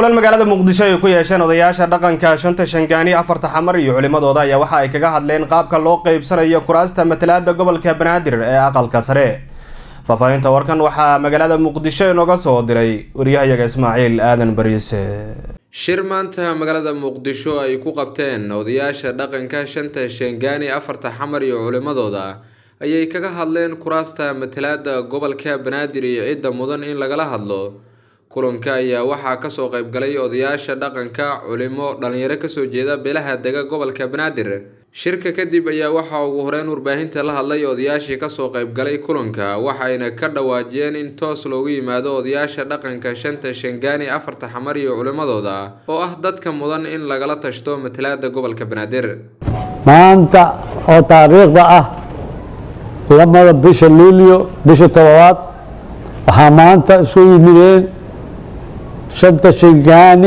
kulan magaalada muqdisho ay ku yeesheen odayaasha dhaqanka shanta shangaani afarta xamar iyo culimadooda ayaa waxa ay kaga hadleen qaabka loo qeybsanayo kuraasta matalaada gobolka banaadir ee aqalka sare faahfaahinta warkan waxaa magaalada muqdisho inooga soo diray waryahayaga ismaaciil aadan bariise shir maanta magaalada muqdisho ay ku qabteen odayaasha dhaqanka shanta shangaani afarta xamar iyo culimadooda ayay kaga hadleen kuraasta matalaada gobolka banaadir iyo cidda mudan in lagala hadlo kulanka ayaa waxaa kasoo qeybgalay odayaasha dhaqanka culimo dhalinyaro kasoo jeeda beelaha dega gobolka banaadir shirka kadib ayaa waxaa ugu horeyn warbaahinta la hadlay odayaashii kasoo qeybgalay kulanka waxayna ka dhawaajiyeen in toos loogu yimaado odayaasha dhaqanka shanta shangaani afarta xamar iyo culimadooda oo ah dadka mudan in lagala tashto matalaada gobolka banaadir maanta oo taariikhda ah lamada bisha luulyo bisha todobaad waxaa maanta isku yimideen shanta shingaani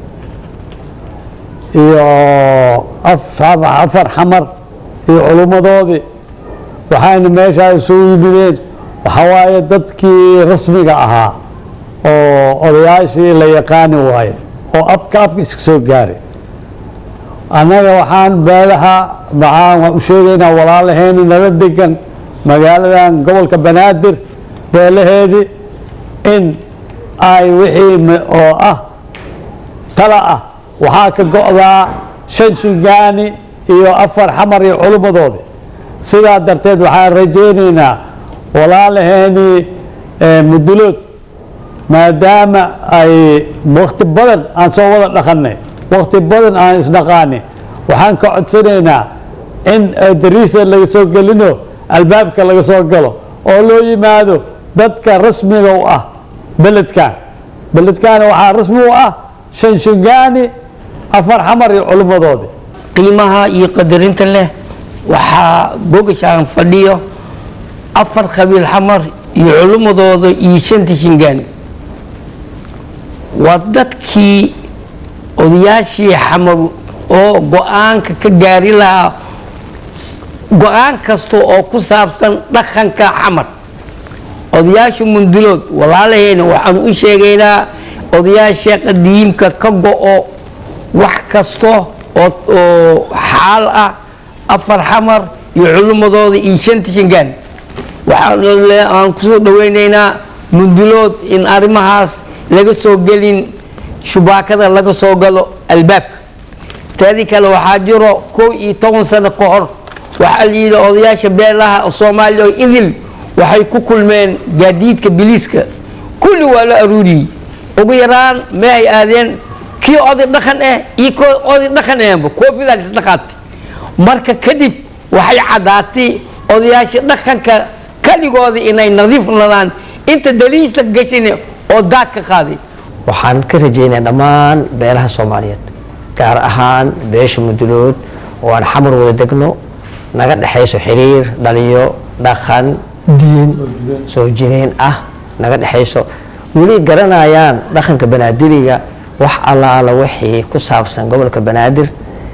iyo afar xamar iyo culummadoodii waxayna meeshaa isugu yimideen waxaa waaye dadkii rasmiga ahaa oo odayaashii la yaqaani waaye oo abka abka iska soo gaaray annaga waxaan beelaha maxaan waan u sheegaynaa walaalaheeni nala degan magaaladan gobolka banaadir beelaheedii in ay wixii oo ah tala ah waxaa ka go-daa shan shingaani iyo afar xamar iyo culummadoodi sidaa darteed waxaan rajaynaynaa walaalaheenii mudulood maadaama ay wakti badan aan soo wada dhaqanay wakti badan aan isdhaqaani waxaan ka codsanaynaa in dariisa laga soo gelino albaabka laga soo galo oo loo yimaado dadka rasmiga u ah beledkan beledkaana waxaa rasmi u ah shan shingaani afar xamar iyo culummadoodi qiimaha iyo qadarinta leh waxaa bogashaan fadhiyo afar qabiil xamar iyo culummadooda iyo shanta shingaani waa dadkii odayaashii xamar oo go-aanka ka gaari lahaa go-aan kasta oo ku saabsan dhaqanka xamar odayaasha mundulood walaalaheena waxaan u sheegaynaa odayaasha qadiimka ka go-o wax kasta oo xaal ah afar xamar iyo culummadooda iyo shanta shangaan waxaan kusoo dhaweynaynaa mundulood in arrimahaas laga soo gelin shubaakada laga soo galo albaabka taadi kale waxaa jiro kow iyo toban sano ka hor waxaa la yidhi odayaasha beelaha soomaaliya oo idil waxay ku kulmeen gaadiidka biliiska kulli waa la aruuriyey ugu yaraan meay aadeen kii oday dhaqan ah iyo k oday dhaqan ahba koofidaa isdhaqaatay marka kadib waxay caddaatay odayaasha dhaqanka kaligooda inay nadiif nadaan inta daliista gashin oo daad ka qaaday waxaan ka rajaynaa dhammaan beelaha soomaaliyeed gaar ahaan beesha mudulood oo aan xamar wada degno naga dhexayso xiriir dhaliyo dhaqan diin soo jireen ah naga dhexayso weli garanayaan dhaqanka banaadiriga wax allaala wixii ku saabsan gobolka banaadir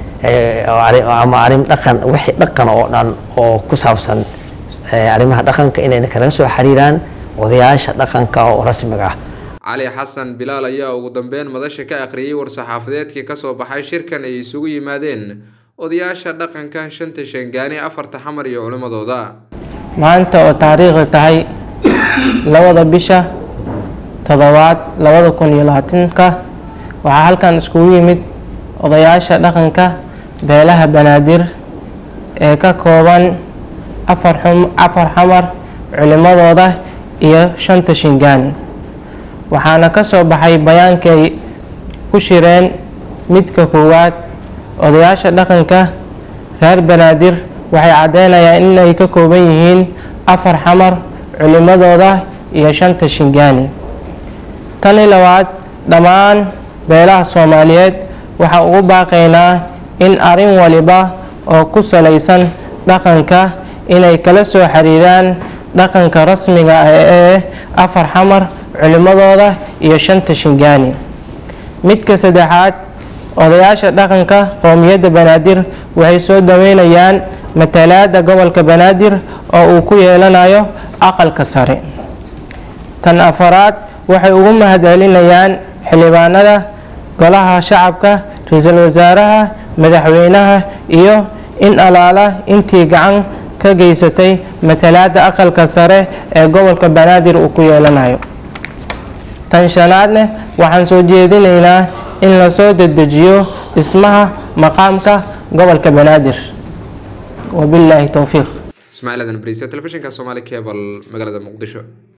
ama arin dhaqan wixii dhaqan oo dhan oo ku saabsan arrimaha dhaqanka inay kalaga soo xiriiraan odayaasha dhaqanka oo rasmiga ah cali xasan bilaal ayaa ugu dambeyn madasha ka akhriyay war-saxaafadeedkii kasoo baxay shirkan ay isugu yimaadeen odayaasha dhaqanka shanta shangaani afarta xamar iyo culimmadooda maanta oo taariikhda tahay labada bisha toddobaad labada kun iyo labaatanka waxaa halkan iskugu yimid odayaasha dhaqanka beelaha banaadir ee ka kooban afar xamar culimadooda iyo shanta shingaani waxaana ka soo baxay bayaankay ku shireen midka koowaad odayaasha dhaqanka reer banaadir waxay caddeynayaan inay ka kooban yihiin afar xamar culimadooda iyo shanta shingaani tani labaad dhammaan beelaha soomaaliyeed waxaa ugu baaqaynaa in arrin waliba oo ku salaysan dhaqanka inay kala soo xiriiraan dhaqanka rasmiga ah ee afar xamar culimadooda iyo shanta shingaani midka saddexaad odayaasha dhaqanka qowmiyadda banaadir waxay soo dhaweynayaan matalaada gobolka banaadir oo uu ku yeelanayo aqalka sare tan afaraad waxay ugu mahadcelinayaan xildhibaanada golaha shacabka ra-iisul wasaaraha madaxweynaha iyo in alaala intii gacan ka geysatay matalaada aqalka sare ee gobolka banaadir uu ku yeelanayo tan shanaadne waxaan soo jeedinaynaa in lasoo dedejiyo dhismaha maqaamka gobolka banaadir wabilaahi towfiiq ismaaciil aadan bariise telefishinka soomaali cable magaalada muqdisho